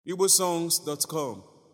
igbosongs.com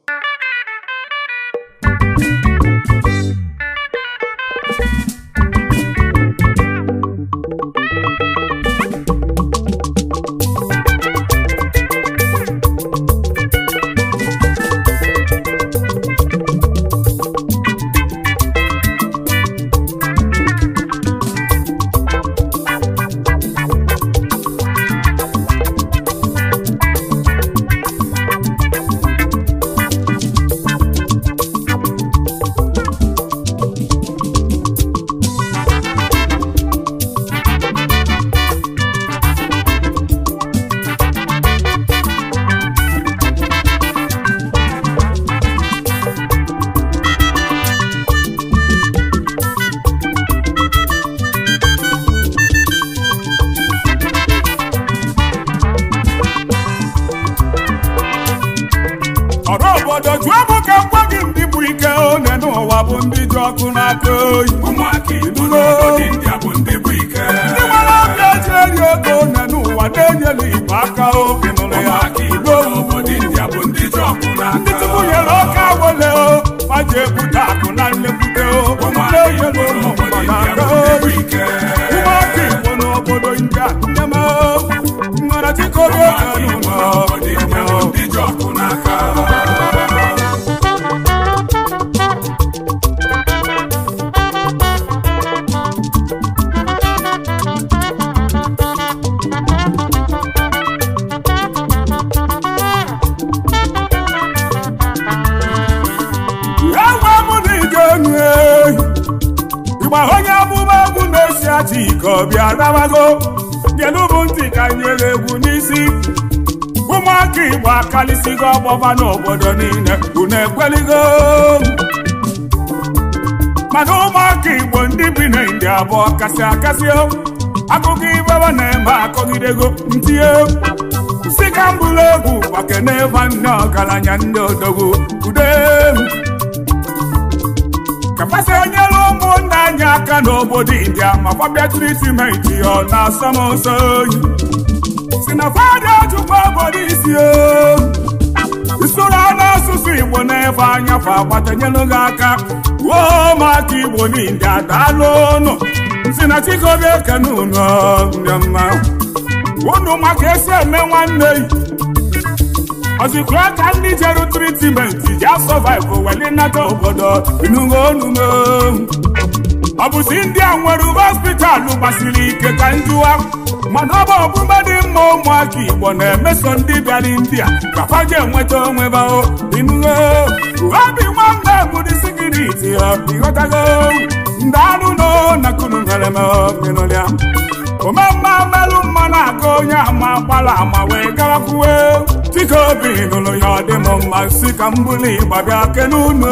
ọrụ obodo jụọ bụ ka gwa gị ndị bụ ike one n'ụwa bụ ndị ji ọkụ n'aka oyi ụmụaka igbo n'obodo ndị a bụ ndị bụ ike ndị nwere ọbịa ji eri oge one n'ụwa na-enyela igbo aka oge nụrụ ya ụmụaka igbo n'obodo ndị a bụ ndị ji ọkụ ndị n'aka tupu nyere ọka awele o ma ji ebute akụ na nlekwute o ụmụaka igbo na-enyere ụmụ n'obodo ndị a n'aka bụ ndị bụ oyi ike ụmụaka igbo n'obodo ndị a nne m nwere chikobi ụmụaka oge igbo n'ụlọ n'obodo ndị a bụ ndị ji ọkụ n'aka ewe mụ na ije enu ehi ịgba onye amụma egwu na-esi aja ike ọbịa rabago bịanụ bụ ntị ka nyere egwu n'isi ụmụaka igbo akalịsigo ọgbọba n'obodo niile unu ekweligo mana ụmụaka igbo ndị bi na ndị abụọ kasị akasị o. akụkọ ibebe na-eme akọgidego ntinye si ka mbụrụ egwu gbakene ebe nne ọgaranya ndị odogwu ude kapasị enyere ụmụnna anyị aka n'obodo india ma gbabịa tritimenti ya ọ na-asọ m nsọ oyi si na fada chukwu obodo isi o isoro n'asụsụ igbo n'ebe anya fa agbatanyelu gị aka wuo ụmụaka igbo n'india daalụ ụnụ si na chikobi ekene unu ndị mma unu maka esi eme nwanne yi ọzikwa ka ndị jeru tritimenti ji asọvaịvụ weli nata obodo inugo onume ọ bụzi ndị a nwere ube hospitalụ gbasiri ike ka njụwa mana ọ bụ ọbụba dị mma ụmụaka igbo na-emeso ndị bịara india ka fa ji enweta onwe bao inugo obi nwanne bụdị sikiriti ya ịghọtago ndị anụ nọ na kunu nyere m ịnụlịa omemma mmelụ mma na-aga onye ama gbala ama wee gawakwuwe dịka obi nụrụ ya ọ dị m mma si ka m bụrụ ịgba bịa kene unu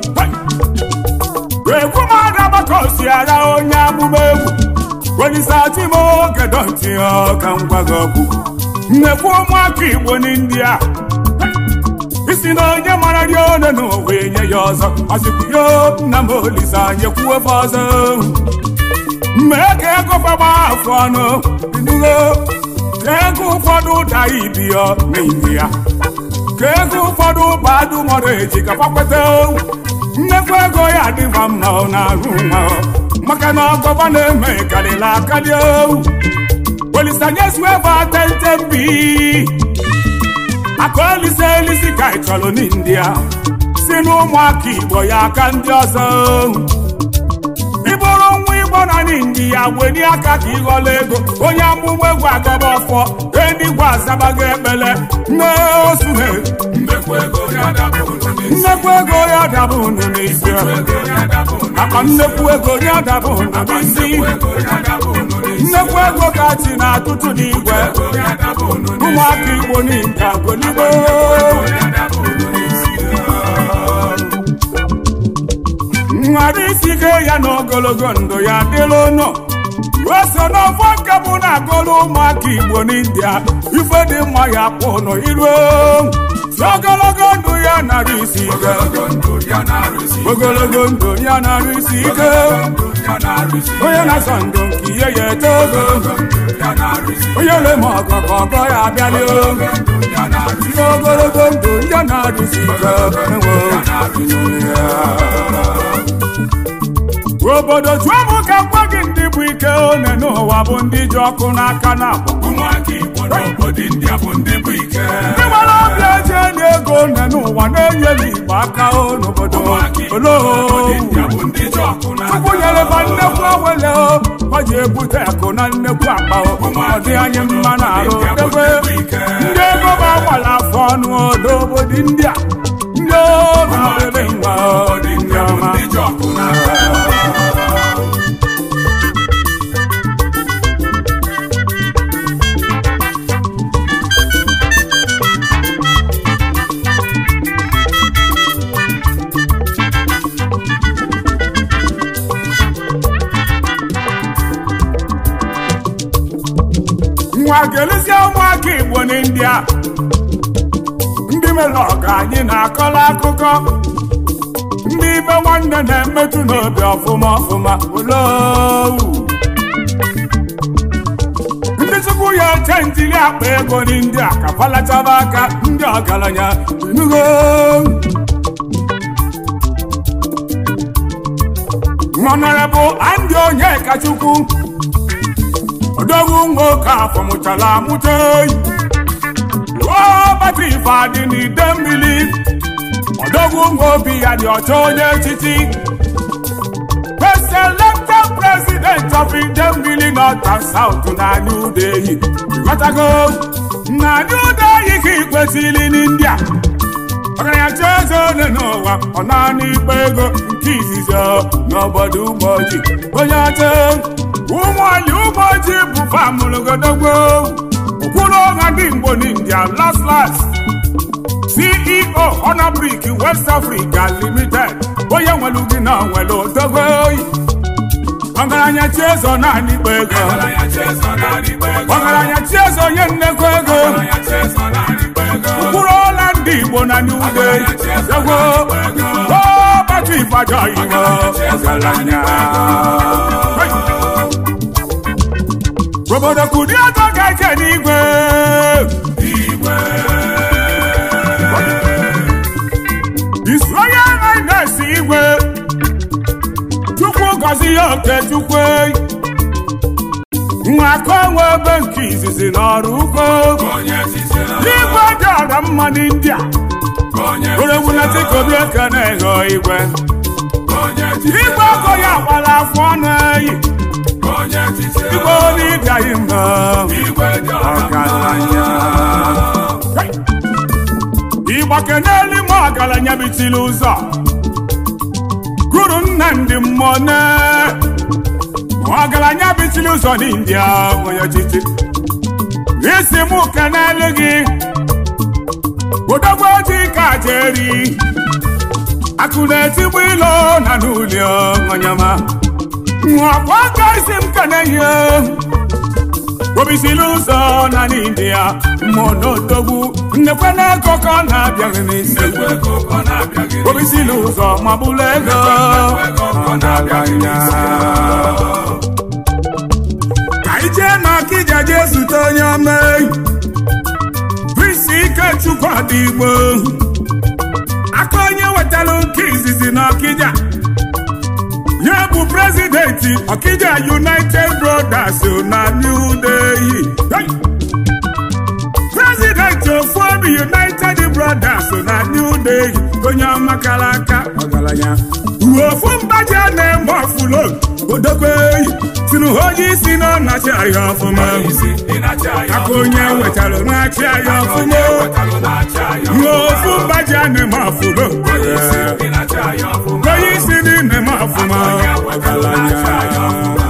egwu m adabaka osi ara onye amụma egwu welisati m oge dọnti ya ka m gwa gị okwu nnekwu ụmụaka igbo n'india isi na onye mara ri one n'ụwa enye ya ọzọ ọzikwuyo nna m olise anyị kwuofe ọzọ mee ka ego fagba afọ ọnụ inugo ka ego ụfọdụ daa ibi ya n'ime ya ka ego ụfọdụ badu mọrọ eji ka fakweta nnekwu ego ya adịva mma ọ na-arụ nwa maka na ọgọba na-eme karịla akarị olisanyesiwebe atentembi aka olise elisi ka ị chọrọ n'india si n'ụmụaka igbo ya aka ndị ọzọ ịbụrụ nwa igbo na n'india weni aka ka ịghọla ego onye amụma egwu agaba ọfọ enigwe azabago ekpele nne osuhe mmekwu ego ya daba unu n'isi nnekwu ego ya daba unu n'isi ego ya daba unu akpa nnekwu ego ya daba unu n'isi nnekwu ego ya daba unu n'isi nnekwu ego ka chi na-atụtụ n'igwe ego ya daba unu n'isi ụmụaka igbo n'india goligo ego ya daba unu n'isi nwere isi ike ya na ogologo ndụ ya dịrị ụnụ o so n'ọfọ nke bụ na agụrụ ụmụaka igbo n'india ife dị mma ya kpụ ụnụ iruo si ogologo ndụ ya narị isi ike ogologo ndụ ya na-arụsi ogologo ndụ ya narị isi ike ndụ ya na-arụsi onye na-azọ ndụ nke ihe ya eto ogo ndụ ya na-arụsi onye lema ọgọ ka ọgọ ya abịalị ndụ ya na-arụsi si ogologo ike enwe obodo jụọ m ka gwa gị ndị bụ ike one n'ụwa bụ ndị ji ọkụ n'aka na agba ụmụaka igbo n'obodo india bụ ndị bụ ike ndị gbara ọbịa eji enye ego one n'ụwa na-enye n'igbo aka o n'obodo ụmụaka igbo oloo n'obodo india bụ ndị ji ọkụ n'aka Chukwu nyere ba nnekwu awele o ọ ji ebute akụ na nnekwu akpa o ọ dị anyị mma na arụ ebe ndị ego ba agbala afọ ọnụ odo obodo ndị a ndị o na-abịrị nwa o obodo ndị india bụ ọma ndị ji ọkụ n'aka nwa ga-elezie ụmụaka igbo n'india ndị mere ọga anyị na-akọrọ akụkọ ndị ibe nwanne na-emetụ n'obi ọfụma ọfụma olowu ndị chukwu ya eche ntili akpa ego n'india ka palachaba aka ndị ọgaranya nugo honorable Andy Onyekachukwu odogwu nwoke afọ mụchara amụcha oyi batri fadị n'ide mmiri odogwu nwa obi ya dị ọcha onye echichi preselected president of Idemmili North and South na New Delhi ghọtago na New Delhi ka ikwesịrị n'India ọgaranya chi eze ole n'ụwa ọ naanị ikpe ego nke izizi n'obodo ụmụoji onye ọcha ụmụali ụmụoji bụ famụlụgodogbo okpuru ọha ndị Igbo n'India last last CEO Honabrik West Africa Limited onye nwere gị na nwere odogbo oyi ọgaranya chi eze ọ naanị ikpe ego ọgaranya chi eze naanị ikpe ego ọgaranya chi eze onye nnekwu ego ọgaranya chi eze naanị ikpe ego mkpụrụ ọla ndị Igbo na New Delhi egwo ọbata Ibadan Igbo ọgaranya obodo kudi ọtọ ga-eke n'igwe igwe isonye na-esi igwe chukwu gọzi ya oke chukwu nwa aka onwe ebe nke izizi n'ọrụ ugbo onye chichiri igwe dị ọra mma n'India onye oregwulata kobi eke na-egho igwe onye chichiri igwe ọkụ ya gbara afọ ọnụ eyi onye chichiri igwe n'ịbịaghị mma igwe dị ọgaranya ịgbake n'elu ma ọgaranya bitili ụzọ guru Nnamdi Mmone ọgaranya bitili ụzọ n'India onye ọchịchị isi m kenelu gị odogwu ojii ka jeri akụ na-etigbu ilo na n'ụlọ onyama nwakwa aka isi m kenehie obisili ụzọ na n'India mmụọ n'odogwu nnekwe na ego ka ọ na-abịaghị n'isi egwu ego ọ na-abịa gị obisili ụzọ ma bụrụ ego ọgaranya ka ije na Ọkịja jee zute onye ọma Prince Ikechukwu Adigbo aka onye wetara nke izizi na Ọkịja ya bụ prezidenti Ọkịja United Brothers na New Delhi Hey! prezidenti ofu obi United Brothers na New Delhi onye ọmakara aka ọgaranya ofu mbaji a na-eme ọfụlo odogwu eyi tinu onye isi na ọ na-achị ahịa ọfụma isi ịnacha ya aka onye wetara na-achị ahịa ọfụma wetalụ na-acha ya ofu mbaji a na-eme ọfụlo isi ịnacha ya ọfụma onye isi dị na-eme ọfụma ọgaranya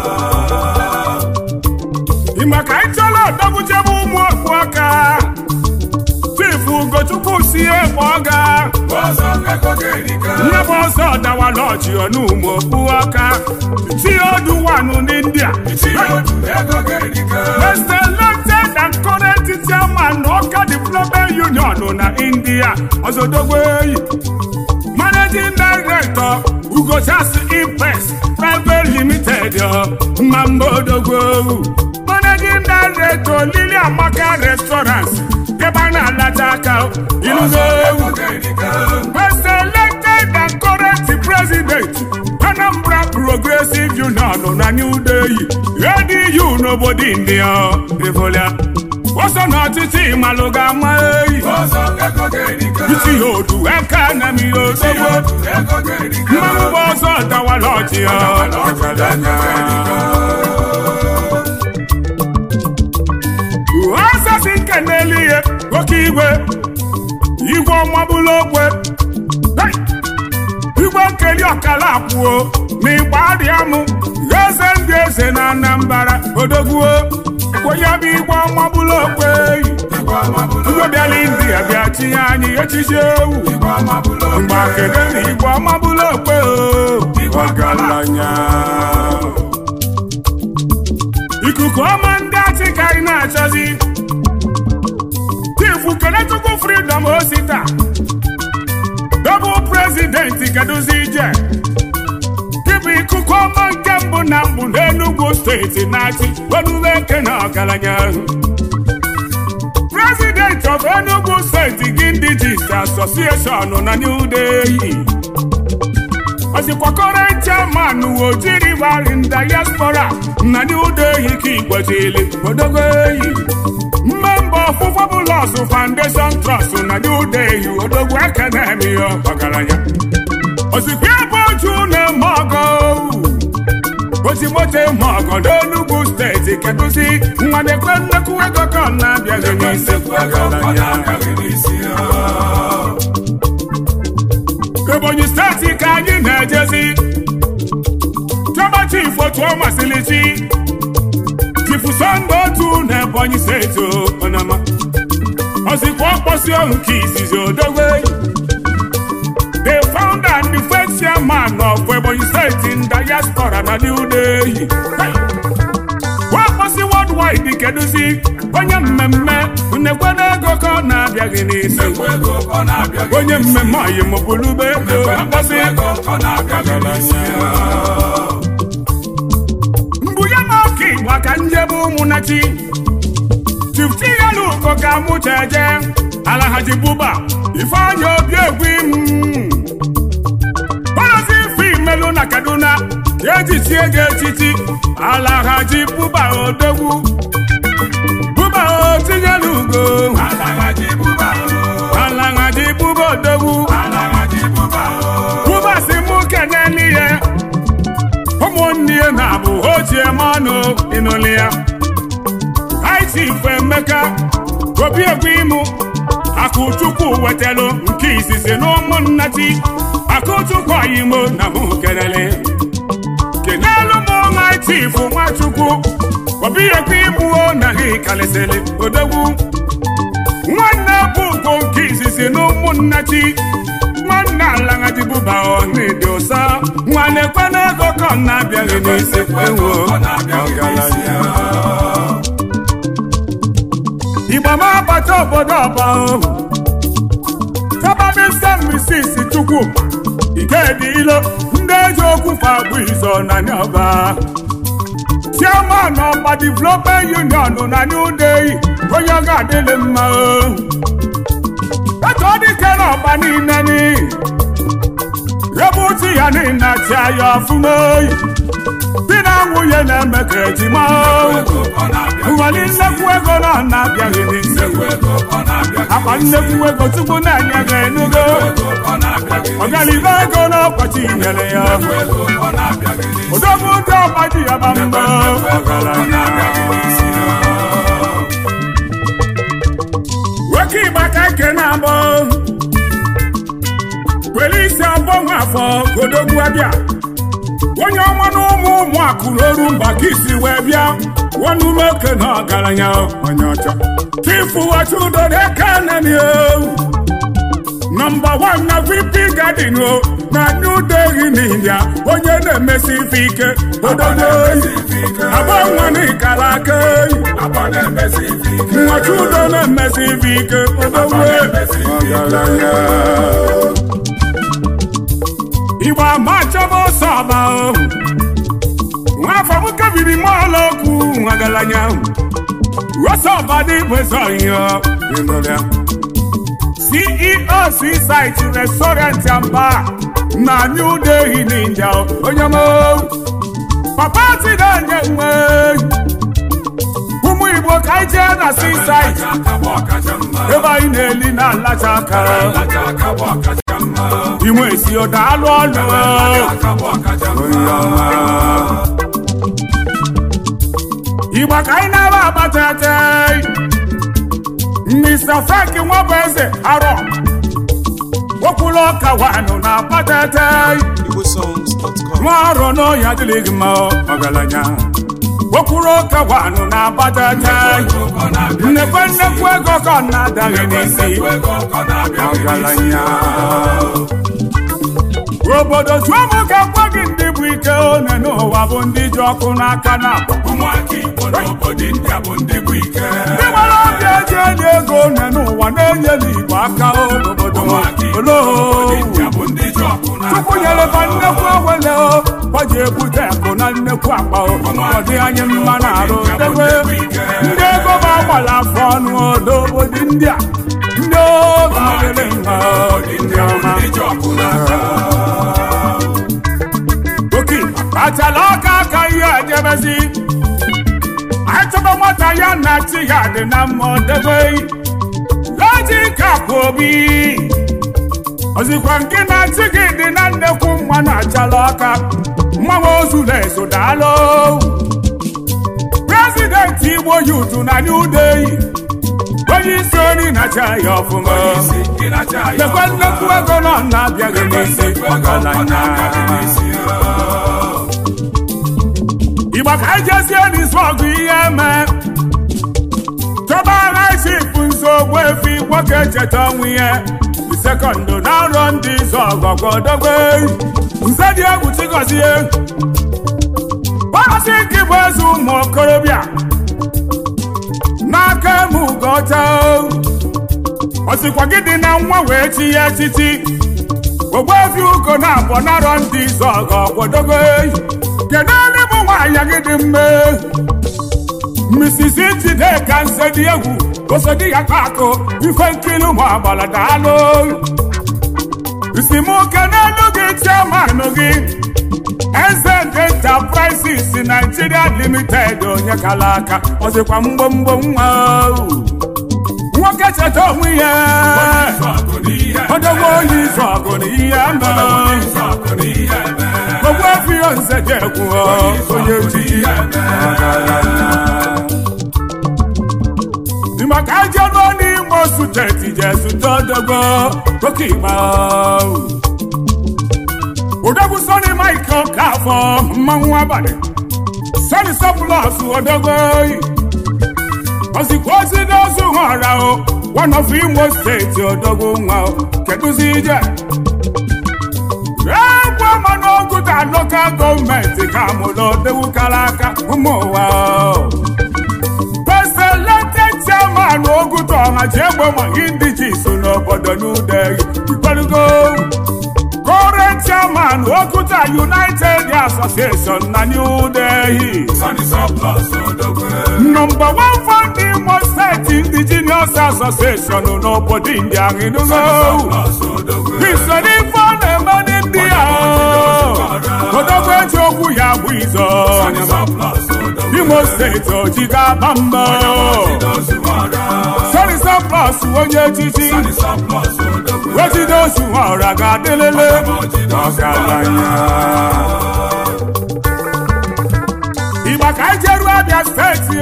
ịma ka anyị chọrọ ọdọgwuchebe ụmụ okpu aka chifu ugochukwu si ekpe ọga ọzọ ego ga-erika nye bụ ọsọ dawala ọchị ọnụmụ okpu aka si odu wanụ n'india isi odu ego ga-erika Mr. elected and current chairman Ọka Development Union na India Ozodogweyi Managing Director Ugochas Impes Private Limited Mamodogwewu Managing Director Lily Amaka Restaurants ebe a na-alata aka ilugo ego ga-erika progressive union na new day edu n'obodo india evolia ọsọ n'ọchịchị malụ ga-ama eyi ọzọ ego ga-erika isi ya odu eke na mi odogbo ego ga-erika mmanwụ bụ ọzọ dawala ọchị ya ọzọ si nke n'elu ihe oke igwe igwe ọma bụlụ okwe Hey! igwe nkeli ọkala akwụo na ịgba adịa mụ eze ndị eze na anambra odogwuo onye bụ igwe ọma bụlụ okwe igwe bịala india bịa tinye anyị echichi ewu mgbe kedu na igwe ọma bụlụ okwe o ọgaranya ikuku ọma ndị achị ka anyị na-achọzi chifu kenechukwu freedom osita double president keduzi ije kịbụ ikuku ọma nke mbụ na mbụ n'enugwu steeti na-achị onube eke na ọgaranya president of enugu steeti gindijis association na new delhi ọzikwakọrọ chairman ojiri varin diaspora na new delhi ka igbojili odogo eyi mmemba ọfụfọ bụlọs foundation trust na new delhi odogwu akademi ọgaranya ozikwa ebe oju na-eme ọgọ ozimote eme ọgọ n'enugwu steeti kedụzi nwa na-ekwe nnekwu ego ka ọ na-abịaghị n'isi ọgaranya ebonyi steeti ka anyị na-ejezi chọba chifu otu ọ masịrị chi chifu sọnde otu na ebonyi steeti onama ozikwa ọkpọsi ọhụ nke izizi odogwe the founder and the first chairman of ebonyi steeti in diaspora na new delhi wakpọsi worldwide kedụzi onye mmemme nnekwe ego ka ọ na-abịaghị n'isi onye mmemme ọyị mụbụlube ego akpọsị mbụ ya na ọka igbo ka njebe ụmụnachi chifti ya na ugo ka mụcha eje alahaji buba ifeanyị obi egwu palazi ife imelu na kaduna ejichie ga echichi alahaji buba odogwu buba o tinyela ugo alahaji buba odogwu buba si mụ kenye n'ihe ụmụnne ya na-abụ ochie mmanụ ịnụli ya itif emeka obi egwu imụ akụchukwu wetalụ nke izizi na ụmụnnati akụchukwu oyimo na mụ kenele kenelu m ọnwa itif nwachukwu obi egwu imụo na ha kalịsịrị odogwu nwanne bụ ugo nke izizi na ụmụnnati nwanne alaghadibụba ọnịdị ụsa nwanne kwana ego ka ọ na-abịaghị n'isi enwo ọgaranya Igba ma abata obodo ọba ohu Tọbabisa misisi Chukwu Ikedi ilo ndị eji okwu fagbu izo na nyọba Chairman ọba Development Union na New Delhi onye ọ ga-adịlị mma ohu Etu ọ dị kere ọba niile ni Ebe uti ya niile achị aya ọfụma oyi Di na nwunye na-eme ka ejima ohu nwere nnekwu ego na ọ na-abịaghị n'isi akpa nnekwu ego tupu na-enye gị enugo ọganibe ego na ọkọchị nyere ya odogwu ndị ọgba ji ya ba mbọ nwoke ịgba ka nke na-abọ were isi abụọ nwa afọ odogwu abịa onye ọma na ụmụ ụmụ akụrụ oru mba ka isi wee bịa nwanumeke na ọgaranya onye ọcha chifu wachudo deke nani o nọmba wan na vp gadin o na new delhi n'india onye na-emesi ife ike ododo oyi agbanwe n'ikara aka oyi nwachudo na-emesi ife ike ododo ọgaranya igbo ama chọba ọsọ ọba ohu nwafọ m kebiri mọọlụ okwu ọgaranya ọsọ ọba dị bụzọ ihe ceo seaside restaurant and bar na New Delhi n'India onye mo papa ti na-enye nwe ụmụ Igbo ka anyị jee na seaside ebe anyị na-eli na alacha aka ime esi ụda alụ ọlụ Igbo ka anyị na-aba abatete Mr. Frank Nwabeze arọ okwulu ọka wanụ na abatete igbosongs.com nwa arọ n'ọhịa adịghị mma ọgaranya okwuru ọka wanụ na abatete nnekwe nnekwu ego ka ọ na-adaghị n'isi ọgaranya obodo tụọ m ka gwa gị ndị bụ ike one n'ụwa bụ ndị ji ọkụ n'aka na akpa ndị nwere obi eji enye ego one n'ụwa na-enye n'igbo aka obodo oloo Chukwu nyere ba nnekwu ewele o gbaji ebute akụ na nnekwu akpa o ọ dị anyị mma na arụ debe ndị ego ba agbala afọ ọnụ odo obodo ndị a ndị oge adịrị mma ndị ọma oke kpachala ọka aka ihe ejebezi anyị chọba nwata ya na chi ya dị na mma ọ debe leji kapụ obi ozikwa nke na-achị gị dị na nnekwu mma na-achala aka mmanwe ozu na-eso daalụ prezidenti igbo yutu na New Delhi onye isi ori na-acha ya ọfụma lekwa nnekwu ego nọ na-abịaghị n'isi ọgaranya igba ka anyị jezie n'isi ọgụ ihe mee chọba agha chipụ nsogbu efi nwoke cheta ọnwụ ihe sekọndụ na-arọ ndị izu ọgọgọdogbe nze dị egwu chigozie ọrụsị nke bụ eze ụmụ okorobịa n'aka eme ugocha osikwa gị dị na nwa wee chi ya echichi ogbuefi ugo na abụọ narọ ndị izu ọgọgọdogbe kedu ndị bụ nwaanyị gị dị mme Mrs. Njideka nsedi egwu osodi ya kakụ ife nkiri ụmụ agbala daalụ isimuke n'elu gị chairman gị eze nke enterprises Nigeria limited onye kala aka ọzịkwa mgbomgbo nwa nwoke cheta onwe ya odogbo onye izu ọgụ na ihe mere ogbu efio nze dị egwu onye ojii maka ajenụ n'ime suteti je zute odogbo oke igba odogwu soni mike ọkafọ mmanwụ abalị soni sọpụlọs odogbo ozikwa ozi n'ozu họra o one of imo steeti odogwu nwa kedụzi ije egwu ọma n'oguta lokal gọọmenti ka mụrụ odogwu kara aka ụmụ ụwa peselete chairman oguta ọha ji egbe maka ndị ji so n'obodo n'udeghị ikpelugo kore chairman oguta united association na new delhi nọmba wan fọnd imo steeti indigenous association n'obodo india ịnụgo isoro ife ọ na-eme ndị a odogwu eji okwu ya bụ izo imo steeti ojiga aba mba sorisa plus onye echichi wejidozu ọra ga-adịlele ọgaranya igba ka anyị jeruo abịa steeti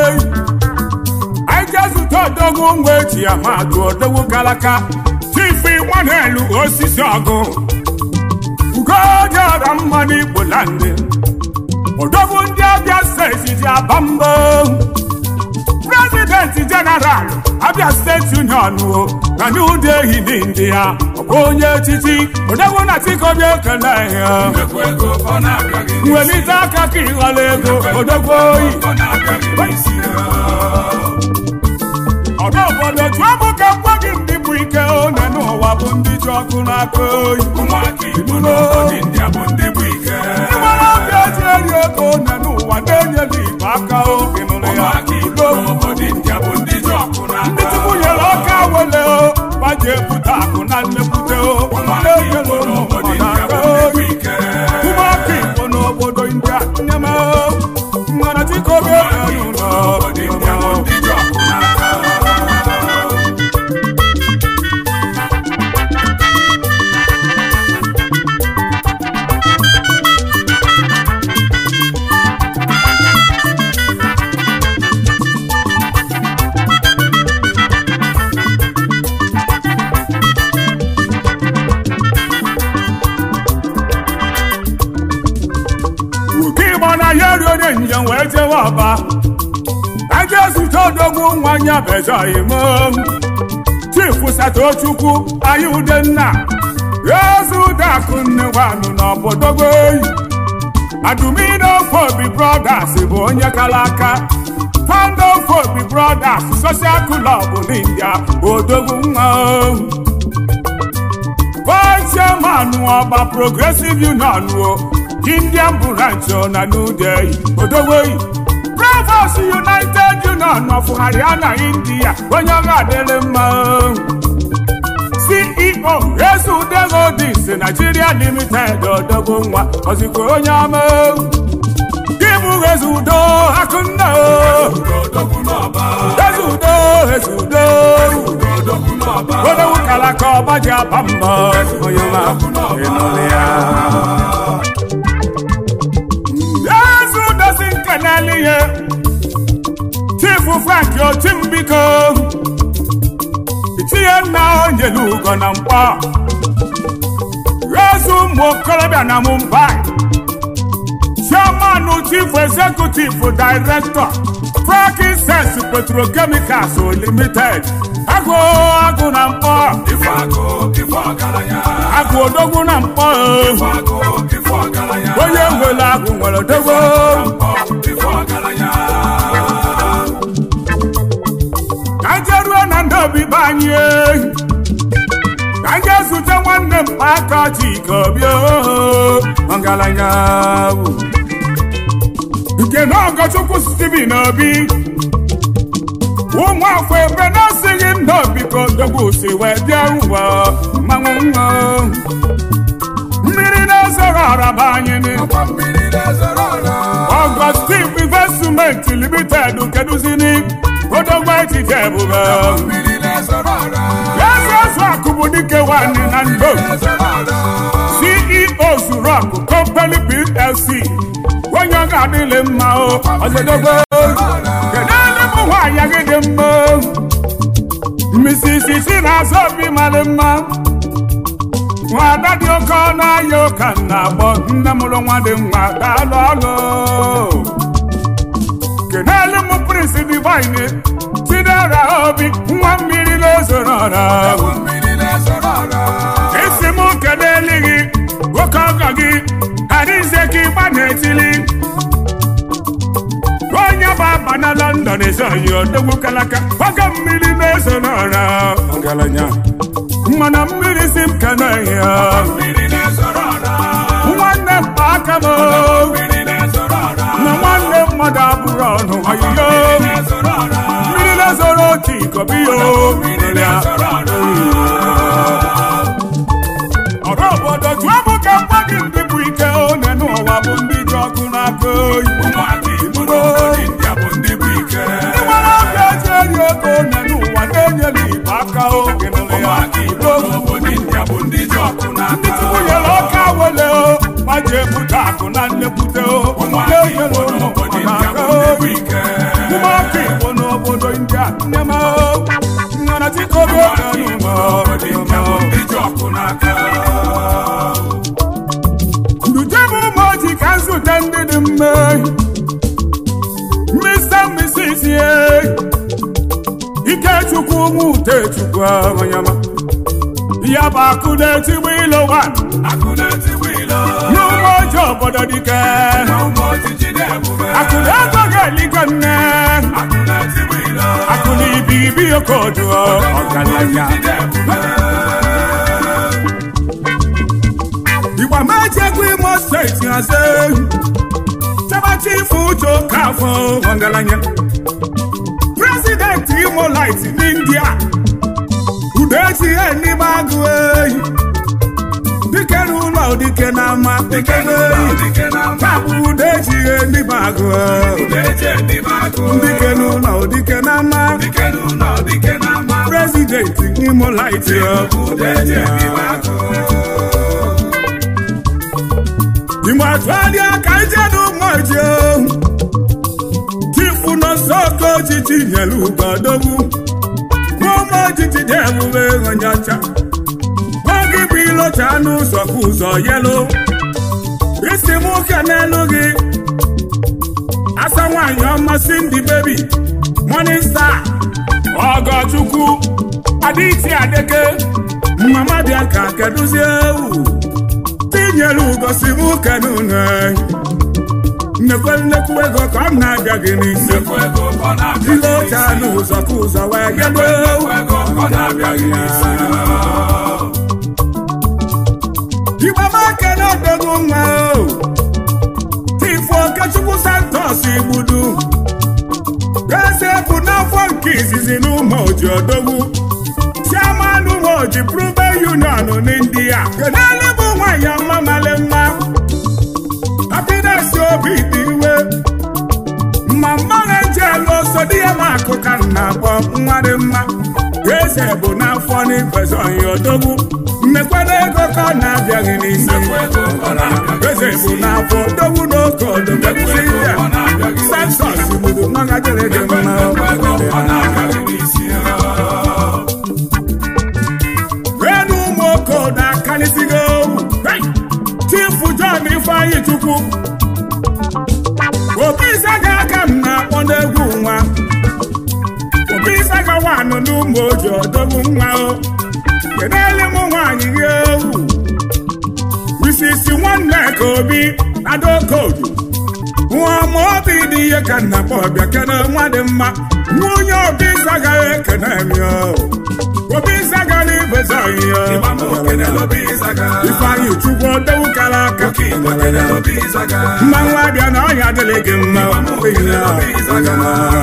anyị jee zute odogwu ngwa eji amadụ odogwu kalaka chifu nwanelu osisi ọgụ ugodịọra mma n'igbo landị odogwu ndị abịa steeti ji aba mbọ prezidenti jeneral abịa steeti union o na New Delhi n'indi ya ọbụ onye echichi odogwu na chikobi ekele ya welite aka ka ịghọla ego odogwu oyi ọdụ obodo tụọ mụ ka gwa gị ndị bụ ike one n'ụwa bụ ndị ji ọkụ n'aka oyi Ibulo. ndị gbara obi eji eri ego one n'ụwa na-enyela igbo aka oge nụrụ ya Udo. ndị tupu nyere ọka wele o gbaji ebute akụ na nnekwute o na-enyere ụmụ obodo aka eme njem wee jewe ọba aja ezute odogwu nwanya bezoghị m chifu satochukwu anyị udenna eze udakụ nne gwanụ n'obodogo oyi adumido fobi brothers bụ onye kara aka founder of fobi brothers social club n'india odogwu nwa vice chairman ọba progressive union o indian branch na new delhi odogwu oyi Provost United Union of Haryana, India, onye ọga adịrị mma. CEO Ezudego Dis Nigeria Limited odogwu nwa ozikwa onye ọma. Gịbụ Ezudo Akụnna Ezudo Ezudo Odogwu kalaka ọba ji aba mbọ onye ọma ịnụlị ya. Ezudo si nkeneli ihe chifu frank otimbiko itinye nna onyelu ugo na mkpọ ezu ụmụ okorobịa na mumbai chairman chief executive director frankincense petrochemicals limited agụ agụ na mkpọ Ife agụ, ife ọgaranya. agụ odogwu na mkpọ Ife agụ, ife ọgaranya. onye nwere agụ nwere odogwu Ife ọgaranya. ka nje ruo na ndị obibi anyị ehi. ka nje zute nwanne m aka chika obi ọgaranya bụ. nke na ọgọchukwu steven obi ụmụafọ ebe na-asịghị ndị obi ka odogwu si wee bịa ụwa mmanwụ nwa mmiri na-ezoro ọraba anyị ni Ọkwa mmiri na-ezoro ọra. ọgọstin investment limited keduzini odogwu etiti ebube Mmiri na-ezoro ọra. eze ọzọ akụbụ dike nwanyị na ndo Na-ezoro ọra. ceo zurok company plc onye ọ ga-adịlị mma o ọzọdogbo kedu ele bụ nwaanyị gị dị mma misisi si na-azọ obi mara mma nwada dị oke ọnụ ahịa ụka na-agbọ nne mụrụ nwa dị nwa daalụ ọlụ kenelu m prince divine chidera obi nwa mmiri na-ezoro ọra Ọkwa mmiri na-ezoro ọra. isi m kedu elighị oke ọgọ gị adịze ka ịgba na-etili onye bụ aba na london ezoghị odogwu kalaka oge mmiri na-eso n'ọra ọgaranya mana mmiri si m keneghị ya Mmiri na-ezoro ọra. nwanne m aka m Mmiri na-ezoro ọra. na nwanne mmadụ abụrụ ọnụ ọyịyo Na-ezoro ọra. mmiri na-ezoro otu ikobiyo Mmiri na-ezoro ọra. ọrụ obodo tụọ bụ ka mgba gị ndị bụ ike one n'ụwa bụ ndị ji ọkụ n'aka oyi Ụmụaka Igbo n'obodo India bụ ndị bụ ike. ndị nwere obi eji eri oke one n'ụwa na-enyela igbo aka oge nụrụ ya Ụmụaka Igbo n'obodo India bụ ndị ji ọkụ ndị n'aka. chukwu nyere ọka wele o ma ji ebute akụ na nnekwute o Ụmụaka Igbo n'obodo India bụ ndị bụ ike. ụmụaka igbo n'obodo india nne m nana chikobi oge Obodo India bụ ndị ji ọkụ n'aka. ndujebụ ụmụ ojii ka nzute ndị dị mma mr mrs ye ikechukwu ụmụ utechukwu amanyama ya bụ akụ na-etigbu ilo wan Akụ na-etigbu ilo. n'ụmụ ojii obodo dike Ụmụ ojiji na-ebube. akụ na-ego ga-eligo nne Akụ na-etigbu ilo. akụ na ibi ibi okodu ọgaranya Ojiji na-ebube. igba mejegwu imo steeti hazi chabachi ife uche okafọ ọgaranya prezidenti imo light n'india udechi n'ime agụ ehi dike n'ụlọ dike n'ama dike n'ehi Dike na mba. tabụ udechi n'ime agụ Udeji edebe agụ. dike n'ụlọ dike n'ama Dike n'ụlọ, dike na mba. prezidenti imo light Udeji edebe agụ. igbe atụgharịa ka ijedu mmaji tifu n'ọsọ oke ojiji nyere ugodogwu n'ụmụ ojiji dị ebube onyacha oge bụ ilocha n'ụzọ ka ụzọ yelu isi m ụka n'elu gị asa nwanyị ọma Cindy baby Morning Star ọgọchukwu adịti adeke mama bịa ka kedụzie ewu tinyere ugosi m kenune nnekwe nnekwu ego ka m na-abịa gị n'isi Nnekwu ego ka ọ na-abịa ile gị oche n'isi. anụ ụzọ ka ụzọ wee gebe Nnekwu ego ka ọ na-abịa gị n'isi. igbamakene odogwu nwa o tifu okechukwu santos igbudu eze bụ n'afọ nke izizi n'ụmụ oji odogwu chairman ụmụ oji prube union n'india kenele bụ nwanyị ọma male mma happiness obi dị iwe ma mmanụ ejelu so di ya ma akụ ka m na-akpọ nwa dị mma eze bụ n'afọ n'ifesa ọhịa odogwu mmekwana ego ka ọ na-abịaghị n'isi Nnekwu ego ka ọ na-abịa gị eze n'isi. bụ n'afọ odogwu n'oke odogwu Nnekwu ego ka ọ na-abịa gị n'isi. sensọs gburu nwaga jere gị mma Nnekwu ego ka ọ na-abịa gị n'isi. enu ụmụ okodo akalịsigo chifu John Ifeanyi Chukwu obi ịsaga aka m na-akpọ n'egwu nwa obi ịsaga wanụ n'ụmụ oji odogwu nwa o kedele m nwaanyị gị ewu risisi nwanne ka obi adaokodu nwa ma obi dị ihe ka nna kpọ ọbịa kene nwa dị mma nwunye obi ịsaga ekene mi o obi ịsaga n'ibeza ihe Ịgba m okenele obi ịzaga. Ifeanyi Chukwu odewu kara aka Oke Igbo kenele obi ịzaga. mmanwụ abịa na ọhịa adịghị gị mma Ịgba m okenele obi ịzaga.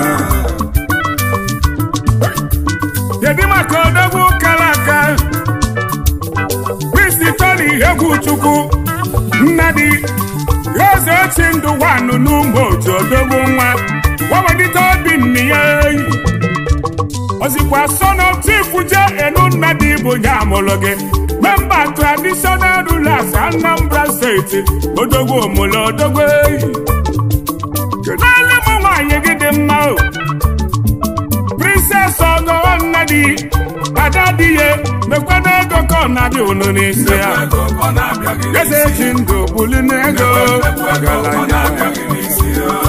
kedu maka odogwu kara aka kristi toni egwu chukwu nnadi eze ochi ndụ wanụ n'ụmụ otu odogwu nwa wawelite obi nne ya eyi ozikwa son of chief je enu nnadi bụ nye amụlụ gị memba traditional rulers anambra steeti odogwu omụlụ odogwu eyi kedụle m nwaanyị gị dị mma o princess ọgọ nnadi ada di ya mekwana ego ka ọ na-abịa unu n'isi ya Nnekwu ego ka ọ na-abịa gị n'isi. eze ji ndụ buli n'ego Nnekwu ego ka ọ na-abịa gị n'isi.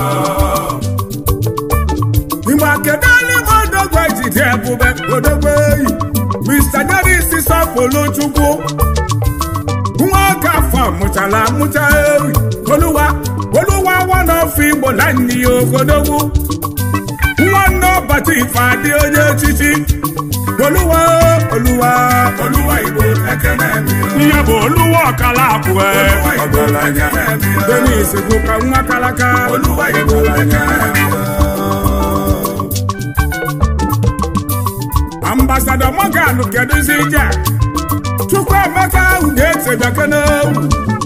igbe kedụle m odogwu ejide ebube odogwu eyi mr denis sọpụlụ chukwu nwa oge afọ mụchara amụcha ewi oluwa oluwa wanọfụ igbo na nne ya ogodogwu nwanne ọbata ife adị onye echichi oluwa oluwa Oluwa Igbo ekene mi o. ihe bụ oluwa ọkala abụọ Oluwa Igbo ekene mi o. denis bụ ka nwa kalaka Oluwa Igbo ekene mi o. ambasadọ Morgan kedụzi ije chukwu emeka ahụ ga-etebeke n'owu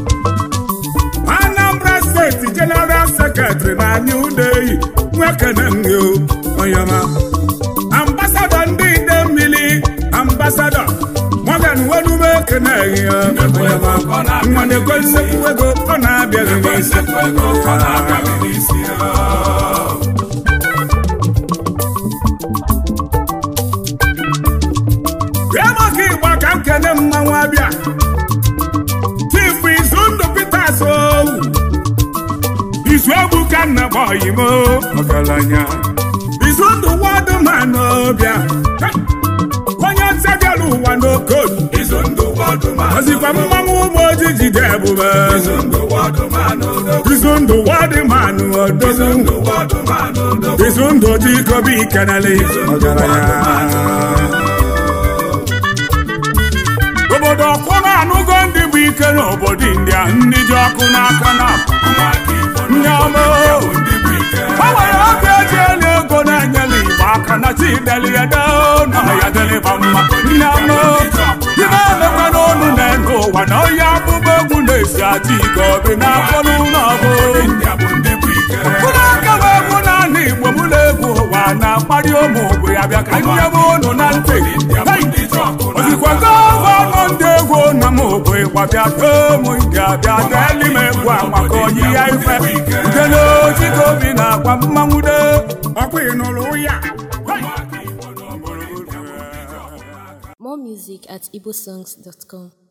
anambra steeti jeneral sekretrị na anya udeyi nwekene nyo onyema ambasadọ ndị ide mmiri ambasadọ Morgan wenume ekene ya onyema nwanekwe nsekwu ego ọ na-abịaghị n'isi Nnekwu ego ka ọ na-abịa gị n'isi o. bịa maka ịgba ka nkene mmanwụ abịa chifu izu ndụ Peters owu izu egwu ka nna gbọghị m ọgaranya izu ndụ wadụmanụ ọbịa onye ntị bịara ụwa n'okodu Izu ndụ wọdụmanụ. ozikwa mmanwụ ụmụ ojii jide ebube Izu ndụ wọdụmanụ odogwu. izu ndụ wadịmanụ Izu odogwu ndụ wọdụmanụ odogwu. izu ndụ ojikobi ikenele ọgaranya obodo ọkwụrụ anụgo ndị bụ ike n'obodo india ndị ji ọkụ n'aka na Nwa aka Igbo Ndị ọma o. ya bụ ndị bụ ike. o nwere oge eji elu ego na-enyela igbo aka na chideli ya doo na ya deliba mma nne ọma dị na-emekwa n'ọnụ na-ene ụwa na onye akpụkpọ egwu na-esi aja ike obi n'afọ n'ụlọ ọbụ Ya bụ ndị bụ ike. mkpụrụ aka bụ egwu naanị igbo mụ na-egwu ụwa na-akparị ụmụ ogbe ya bịa ka nyebe ụnụ na ntị Ya bụ Hey! ndị ji ọkụ na ozikwa gọvanọ ndị egwu na m ogbe gbabịa too m ndị abịa deeli m egwu a maka onye ya ife nke n'oji ka obi na-agwa mmanwụ de ọkwa ịnụrụ ya Hey! Nwa aka Igbo n'obodo India bụ ndị ji ọkụ na aka. More music at igbosongs.com.